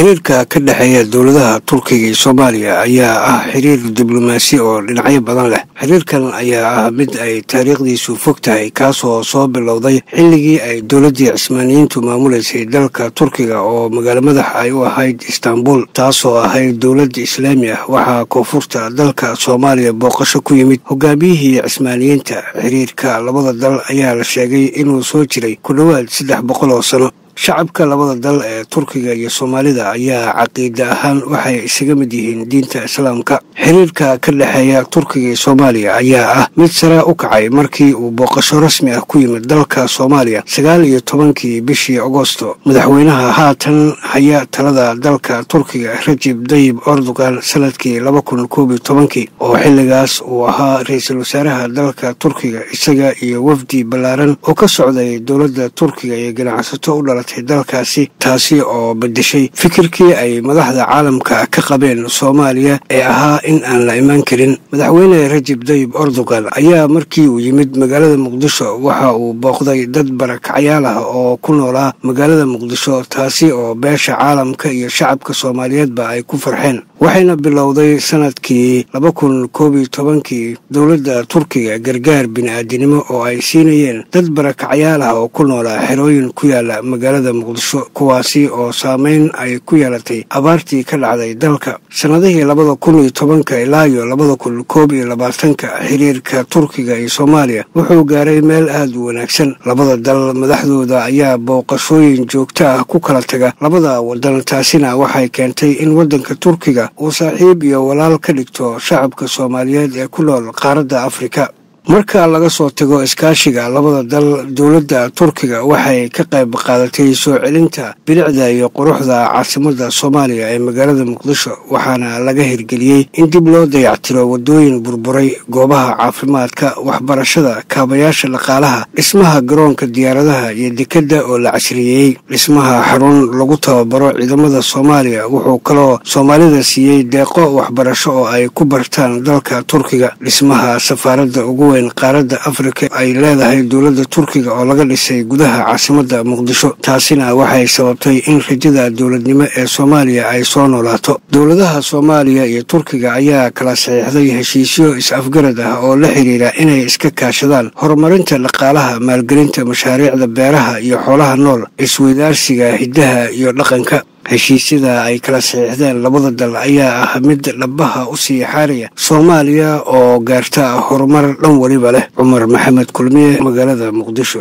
xiriirka ka dhexeeya dowladaha turkiga iyo soomaaliya ayaa ah xiriir diblomaasi oo dhinacyo badan leh xiriirkan ayaa ah mid ay taariikhdiisu fog tahay kaasoo soo bilowday xilligii ay dowladdii cismaaniyiintu maamuleysay dalka turkiga oo magaalo madax ay u ahayd istaanbul taasoo ahayd dowladda islaami ah waxaa koonfurta dalka soomaaliya booqasho ku yimid hogaamiyihii cismaaniyiinta xiriirka labada dal ayaa la sheegay inuu soo jiray ku dhowaad saddex boqol oo sano shacabka labada dal ee turkiga iyo soomaalida ayaa caqiida ahaan waxay isaga mid yihiin diinta islaamka xiriirka ka dhexeeya turkiga iyo soomaaliya ayaa ah mid sare u kacay markii uu booqasho rasmi ah ku yimid dalka soomaaliya sagaal iyo tobankii bishii agosto madaxweynaha haatan haya talada dalka turkiga rajib dayib erdogan sanadkii laba kun koob iyo tobankii oo xilligaas uu ahaa ra-iisul wasaaraha dalka turkiga isaga iyo wafdi ballaaran oo ka socday dowladda turkiga iyo ganacsato u dhala dalkaasi taasi oo bedeshay fikirkii ay madaxda caalamka ka qabeen soomaaliya ee ahaa in aan la imaan karin madaxweyne rajib dayib erdogan ayaa markii uu yimid magaalada muqdisho waxa uu booqday dad barakacyaal ah oo ku noolaa magaalada muqdisho taasi oo beesha caalamka iyo shacabka soomaaliyeedba ay ku farxeen waxayna bilowday sanadkii laba kun koob iyo tobankii dowladda turkiga gargaar bini-aadinimo oo ay siinayeen dad barakacyaal ah oo ku noolaa xerooyin ku yaala magaalada muqdisho kuwaasi oo saameyn ay ku yeelatay abaartii ka dhacday dalka sannadihii labada kun iyo tobanka ilaa iyo labada kun koob iyo labaatanka xiriirka turkiga iyo soomaaliya wuxuu gaaray meel aada u wanaagsan labada dal madaxdooda ayaa booqashooyin joogto ah ku kala taga labada wadan taasina waxay keentay in waddanka turkiga uu saaxiib iyo walaal ka dhigto shacabka soomaaliyeed ee ku nool qaaradda afrika marka laga soo tago iskaashiga labada dal dowladda turkiga waxay ka qayb qaadatay soo celinta bilicda iyo quruxda caasimadda soomaaliya ee magaalada muqdisho waxaana laga hirgeliyey in dib loo dayactiro waddooyin burburay goobaha caafimaadka waxbarashada kaabayaasha dhaqaalaha dhismaha garoonka diyaaradaha iyo dekedda oo la casriyeeyey dhismaha xarun lagu tababaro ciidamada soomaaliya wuxuu kaloo soomaalida siiyey deeqo waxbarasho oo ay ku bartaan dalka turkiga dhismaha safaaradda ugu qaaradda afrika ay leedahay dowladda turkiga oo laga dhisay gudaha caasimadda muqdisho taasina waxay sababtay in rajada dowladnimo ee soomaaliya ay soo noolaato dowladaha soomaaliya iyo turkiga ayaa kala saxiixday heshiisyo is-afgarad ah oo la xiriira inay iska kaashadaan horumarinta dhaqaalaha maalgelinta mashaariicda beeraha iyo xoolaha nool isweydaarsiga hiddaha iyo dhaqanka heshiisyada ay kala saxiixdeen labada dal ayaa ah mid dhabaha u sii xaaraya soomaaliya oo gaarta horumar dhan weliba leh cumar maxamed kulmiye magaalada muqdisho